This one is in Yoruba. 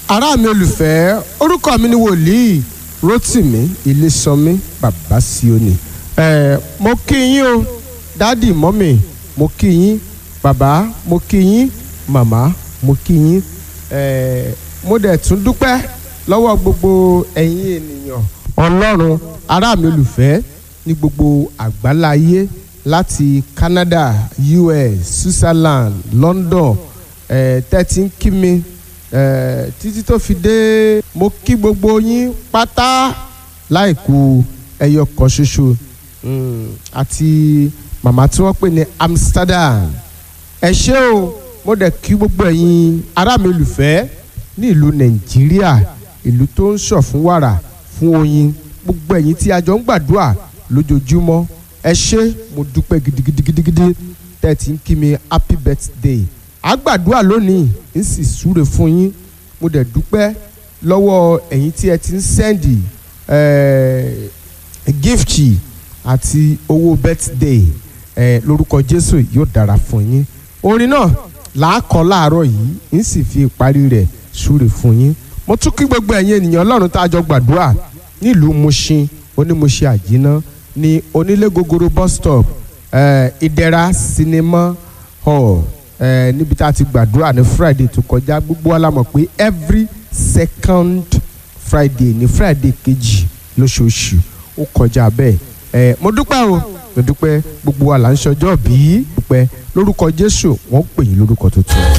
ará mi olùfẹ́ orúkọ mi ni wòlíì Rótìmí Ilésànmí bàbá Síónì ẹ mo kí yín o dádì mọ́mì mo kí yín bàbá mo kí yín màmá mo kí yín ẹ mo dẹ̀ tún dúpẹ́ lọ́wọ́ gbogbo ẹ̀yin ènìyàn ọlọ́run ará mi olùfẹ́ ní gbogbo àgbáláyé láti Canada US Switzerland London ẹ tẹ́tí ń kí mi ẹ títí tó fi dé mo kí gbogbo yín pátá láìkù ẹyọ kan ṣoṣo mm, àti màmá tí wọ́n pè ní Amsterdam ẹ ṣé o mo dẹ̀ kí gbogbo ẹ̀yin ará mi olùfẹ́ ní ìlú Nàìjíríà ìlú tó ń ṣọ̀ fún wàrà fún oyin gbogbo ẹ̀yin tí a jọ ń gbàdúrà lójoojúmọ́ ẹ ṣé mo dúpẹ́ gidigidigidigidi tẹ́ ẹ ti ń kí mi happy birthday a gbàdúrà lónìí ń sì súre fún yín mo dẹ̀ dúpẹ́ lọ́wọ́ ẹ̀yin tí ẹ ti ń sẹ́ndì gift àti owó birthday eh, lórúkọ Jésù yóò dára fún yín orin náà làákọ láàárọ̀ yìí ń sì fi ìparí rẹ̀ súre fún yín mo tún kí gbogbo ẹ̀yin ènìyàn Ọlọ́run tá a jọ gbàdúrà nílùú Mushin onímọ̀ṣẹ́ àjínà ní onílé gogoro bus stop eh, ìdẹ̀ra sinimá hall eh, níbi tá a ti gbàdúrà ní Friday tó kọjá gbogbo wa la mọ̀ pé every second Friday ní Friday kejì lóṣooṣù ó kọjá bẹ́ẹ̀ ẹ mo dúpẹ́ o mo dúpẹ́ gbogbo wa là ń ṣọjọ́ bí dúpẹ́ lórúkọ Jésù wọ́n pè yín lórúkọ tuntun.